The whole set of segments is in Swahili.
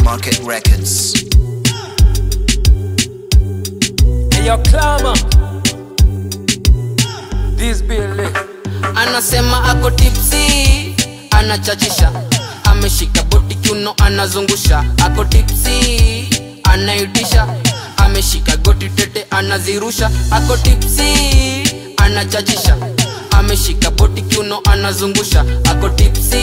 Market Records. Hey, yo, clamor. This be lit. anasema ako tipsi anachachisha ameshika boti kiuno anazungusha ako tipsi anaitisha ameshika goti tete anazirusha ako tipsi anachachisha ameshika boti kiuno anazungusha ako tipsi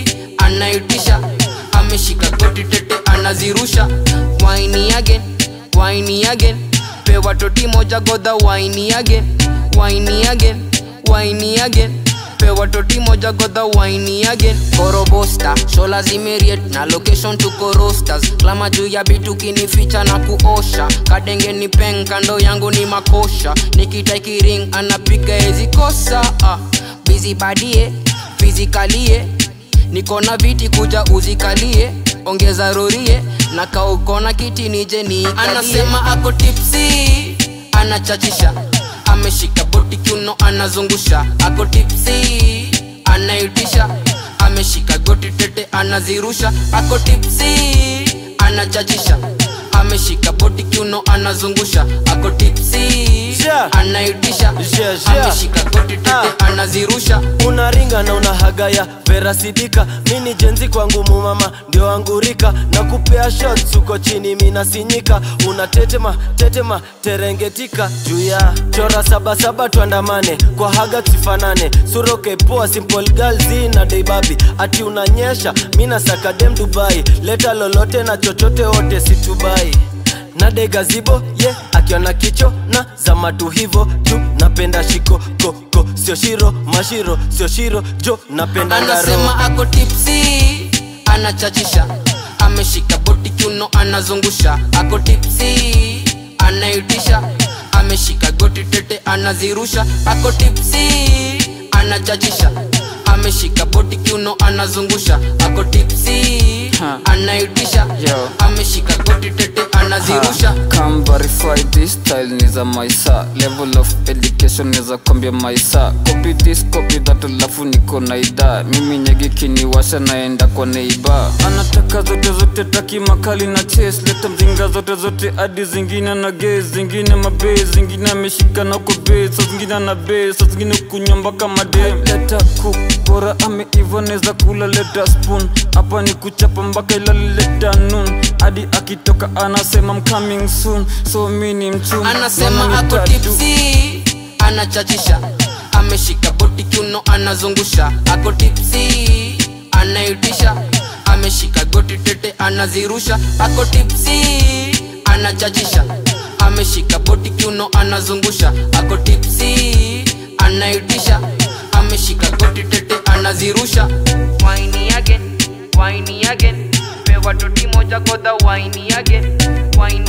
anaitisha ameshika goti tete anazirusha waini again waini again pewa toti moja godha waini again waini again waini again pewa toti moja godha waini again korobosta shola zimeriet na location tuko rosters klama juu ya bitu kinificha na kuosha kadenge ni peng kando yangu ni makosha nikitaikiring anapiga ezikosa ah. bizi badie fizikalie niko na viti kuja uzikalie ongeza rorie na kaukona kiti nije ni anasema ako tipsi anachachisha ameshika boti kiuno anazungusha ako tipsi anaitisha ameshika goti tete anazirusha ako tipsi anachachisha ameshika boti kiuno anazungusha ako tipsi Yeah. anaitisha Yeah, yeah. ameshika goti tete Ah. anazirusha unaringa na unahagaya verasidika mini jenzi kwangu mumama ndio angurika na kupea shots uko chini minasinyika unatetema tetema terengetika juu ya chora sabasaba tuandamane kwa haga tusifanane suroke poa simple girls na deibabi ati unanyesha mina sakadem dubai leta lolote na chochote wote situbai na degazibo ye yeah, akiona kicho na zamatu hivo juu napenda shiko koko sio shiro mashiro sio shiro jo napenda ngaro anasema ako tipsi anachachisha ameshika boti kiuno anazungusha ako tipsi anaitisha ameshika goti tete anazirusha ako tipsi anachachisha ameshika boti kiuno anazungusha ako tipsi Ha. anaitisha Yo. ameshika goti tete anazirusha Come verify this style ni za maisa level of education ni za kwambia maisa copy this copy that alafu niko na idhaa mimi nyegi kiniwasha naenda kwa neiba anataka zote zote taki makali na chase leta mzinga zote zote hadi zingine na ge zingine mabe zingine ameshika na uko be sa zingine na be sa zingine kunywa mpaka madem leta cook bora ameiva neza kula leta spoon hapa ni kuchapa mpaka ilale leta noon hadi akitoka anasema I'm coming soon so mi ni mchum anasema Mama ni ako tatu. tipsi anachachisha ameshika boti kiuno anazungusha ako tipsi anaitisha ameshika goti tete anazirusha ako tipsi anachachisha ameshika boti kiuno anazungusha ako tipsi anaitisha ameshika goti tete anazirusha waini again waini again pewa toti moja godha waini again waini